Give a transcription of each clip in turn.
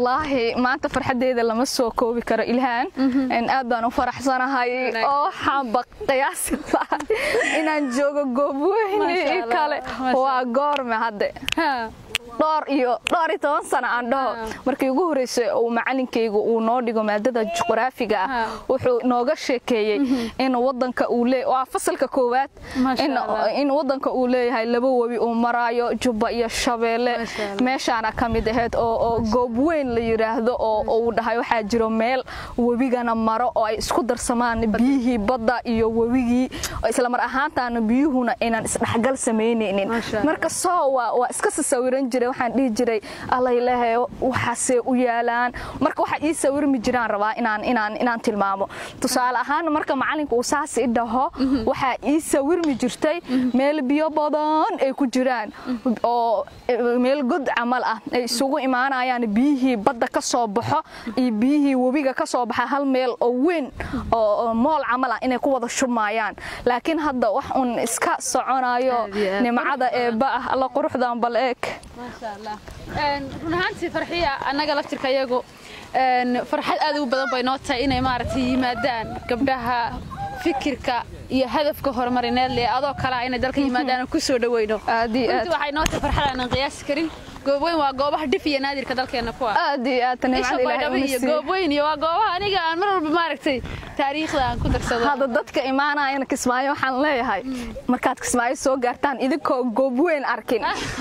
wallaahi maanta farxadeeda lama soo koobi karo ilhaan aad baan u faraxsanahay oo waxaanba qiyaasi lahay inaan joogo goobweyne kale waa goorme hadde dhowr iyo dhowr iyo toban sano aan dhaho markii ugu horreysay uu macalinkaygu uu noo dhigo maadada juqraafiga ah wuxuu nooga sheekeeyey in wadanka uu lee waa fasalka koowaad in wadanka uu leeyahay laba webi uu maraayo jubba iyo shabeelle meeshaana ka mid ahayd oo goob weyn la yidhaahdo oo uu dhahay waxaa jiro meel webigana maro oo ay isku darsamaan biyihii badda iyo webigii islamar ahaantaana biyuhuna inaan isdhexgal samaynaynin marka soo waa iska sasawiran jira waxaan dhihi jiray allaylehe waxaasee u yaalaan marka waxa ii sawirmi jiraan rabaa inaan inaan inaan tilmaamo tusaale ahaan marka macalinka uu saas i dhaho waxaa ii sawirmi jirtay meel biyo badan ay ku jiraan oo meel god camal ah ay isugu imaanayaan biyihii badda ka soo baxo iyo biyihii webiga ka soo baxa hal meel oo weyn oo mool camal ah inay ku wada shubmaayaan laakiin hadda wax uun iska soconayo nimcada eebba ah alla quruxdan bal eeg run ahaantii farxiya annaga laftirka iyagu farxad aad u badan bay noo tahay inay maaragtay yimaadaan gabdhaha fikirka iyo hadafka horumarineed leh adoo kalea inay dalka yimaadaan ku soo dhaweyno runtii waxay noo tahay farxad aanan qiyaasi karin goobweyn waa goobaha dhif iyo naadirka dalkeena ku ah aad iyo aad isha baydhabo iyo goobweyn iyo waa goobaha aniga aan mar walba maaragtay taariikhda aan ku darsado hadda dadka imaanayana kismaayo waxaan leeyahay markaad kismaayo soo gaartaan idinkoo goobweyn arkin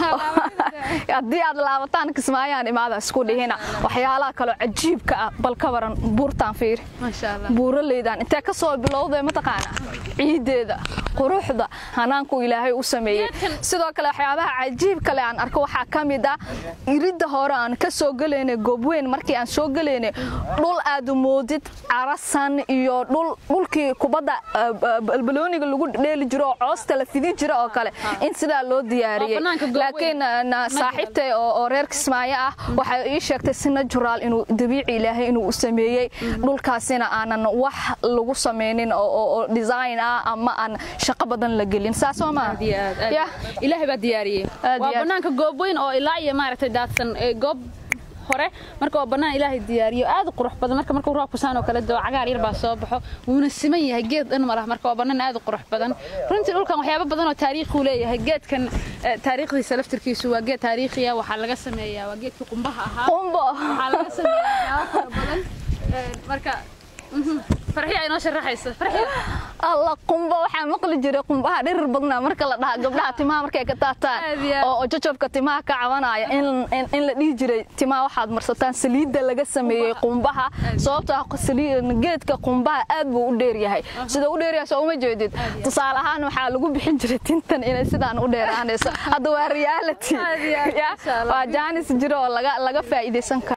haddii aad laabataan kismaayaan imaada isku dhihina waxyaalaha kaloo cajiibka ah bal ka waran buurtaan fiiri buuraleydan intee ka soo bilowday mataqaana ciideeda quruxda hanaanku ilaahay u sameeyey sidoo kale waxyaabaha cajiib kale aan arko waxaa ka mid ah iridda hore aan ka soo gelaynay goobweyn markii aan soo gelaynay dhul aad moodid carasan iyo dhulkii kubadda balbalooniga lagu dheeli jiro oo coosta la fidin jiro oo kale in sidaa loo diyaariyey laakiin saaxiibtay oo reer kismaayo ah waxay ii sheegtay si najuraal inuu dabiici ilaahay inuu u sameeyey dhulkaasina aanan wax lagu samaynin oo design ah ama aan shaqo badan la gelin saas oo maa ilaahay baa diyaariyey waa banaanka goobweyn oo ilaa iyo maaragtay daadsan goob hore marka waa bannaan ilaahay diyaariyo aad u qurux badan marka markuu roobku saan oo kale doo cagaar yar baa soo baxo wuuna siman yahay geed dhan ma laha marka waa bannaan aad u qurux badan runtii dhulkan waxyaabo badan oo taariikhuu leeyahay geedkan taariikhdiisa laftirkiisu waa geed taariikhiya waxaa laga sameeyaa waa geedkii qumbaha ahaa qumbo waxaa laga sameeyaa waxyaabo fara badan marka farxiya inoo sharaxaysa farxiya alla qumba waxaa maqli jiray qumbaha dhirir badnaa marka la dhaha gabdhaha timaha markay ka taataan oo jajabka timaha ka cabanaya in la dhihi jiray timaha waxaad marsataan saliidda laga sameeyey qumbaha sababtoo geedka qumbaha aad buu u dheer yahay sida u dheer yahay soo uma jeedid tusaale ahaan waxaa lagu bixin jiray tintan inay sidaan u dheeraanayso hadda waa reality waa jaanis jiro oo laga faa'iidaysan karo